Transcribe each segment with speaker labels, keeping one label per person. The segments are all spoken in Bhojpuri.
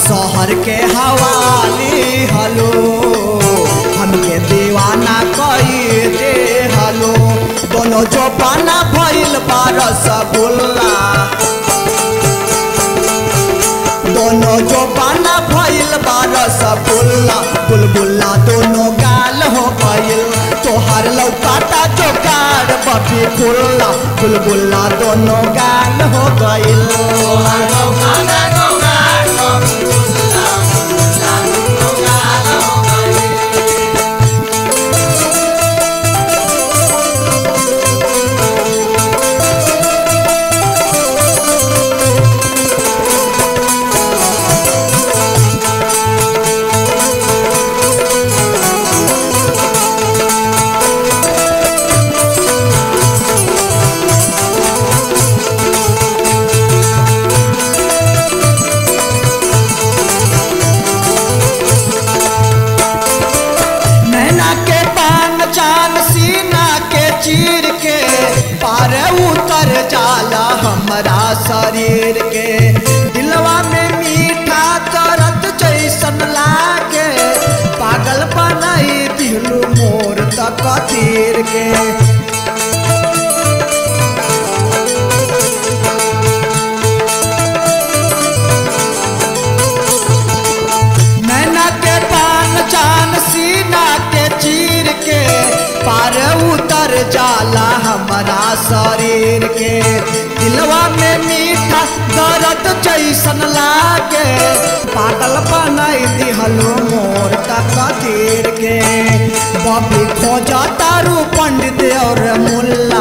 Speaker 1: शहर के हवाली हलो हमके दीवाना कई दे हलो दोनों जो पाना भइल बा रसगुल्ला दोनों जो पाना भइल बा रसगुल्ला बुलबुल्ला दोनों गाल हो गइल तोहर लौकाता जो कार बफी खुल्ला बुलबुल्ला दोनों गाल हो गइल नैना के पान चान सीना के चीर के पार उतर जाला हमारा शरीर के दिलवा में मीठा करत जैसन लागे पागल बनाई दिलू मोर तक तीर के नैना के पान चान सीना के चीर के पार उतर जाला हमारा शरीर के दिलवा में मीठा दर्द जैसन लागे पागल बनाई दिहलो मोर तक तीर के बबी खोजा तारू पंडित और मुल्ला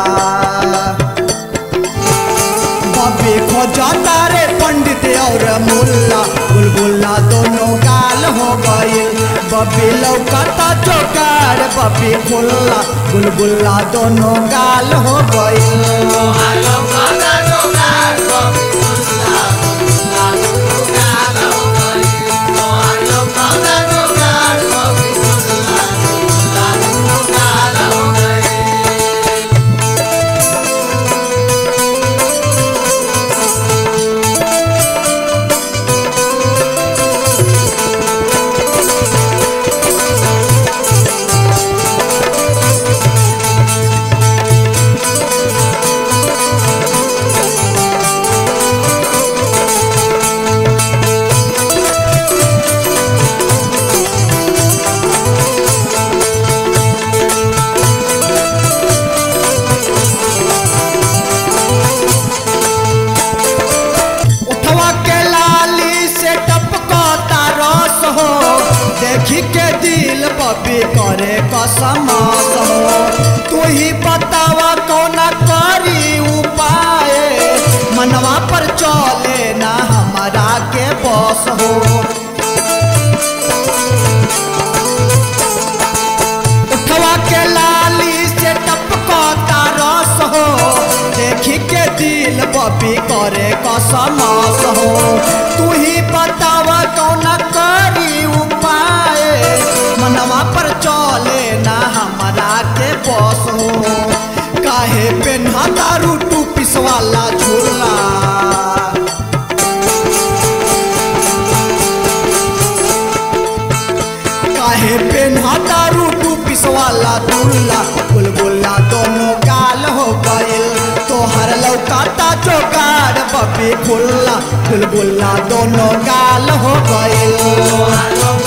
Speaker 1: बबी खोजा तारे पंडित और मुल्ला बुलबुल्ला दोनों गाल हो गइल बबी लौकता जोगाड़ बबी खुल्ला बुलबुल्ला दोनों गाल हो गइल उठवा के लाली से टपकता रस हो देखी के दिल बबी करे कसमस हो तू ही बतावा कौना करी उपाय मनवा पर चले ना हमारा के बस हो उठवा के लाली से टपकता रस हो देखी के दिल बबी करे कसमस हो तू ही बतावा कौन करी उपाय मनवा पर चले ना हमारा के बस हो काहे पेन्हा दारू टू पिसवाला झूला काहे पेन्हा दारू टू पिसवाला दूल्ला बुलबुल्ला दोनों गाल हो गइल तोहर लौकाता जोगाड़ बबी खुल्ला बुलबुल्ला दोनों गाल हो गइल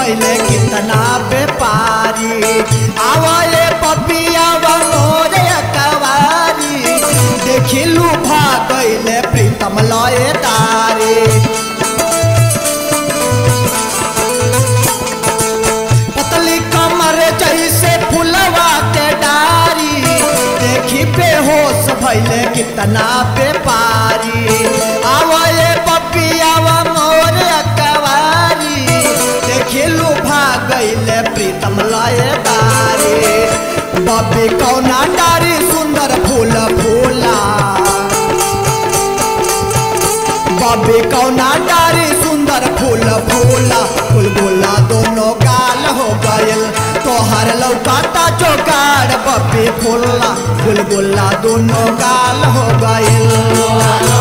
Speaker 1: भैले कितना व्यापारी आवाए पपिया मोरे कवारी देखिलू भागैले प्रीतम लय तारी पतली कमर जैसे फुलवा के डारी देखी बेहोश भैले कितना व्यापारी आवे पपियावा मोर अकवारी देखिलू भागैले प्रीतम लय दारी बबी कौना डारी सुंदर फूल फूला बबी कौना डारी सुंदर फूल फूला गुलगुला दोनों गाल हो गयल तोहर लौकाता जोगाड़ बबी फूला गुलगुला दोनों गाल हो गयल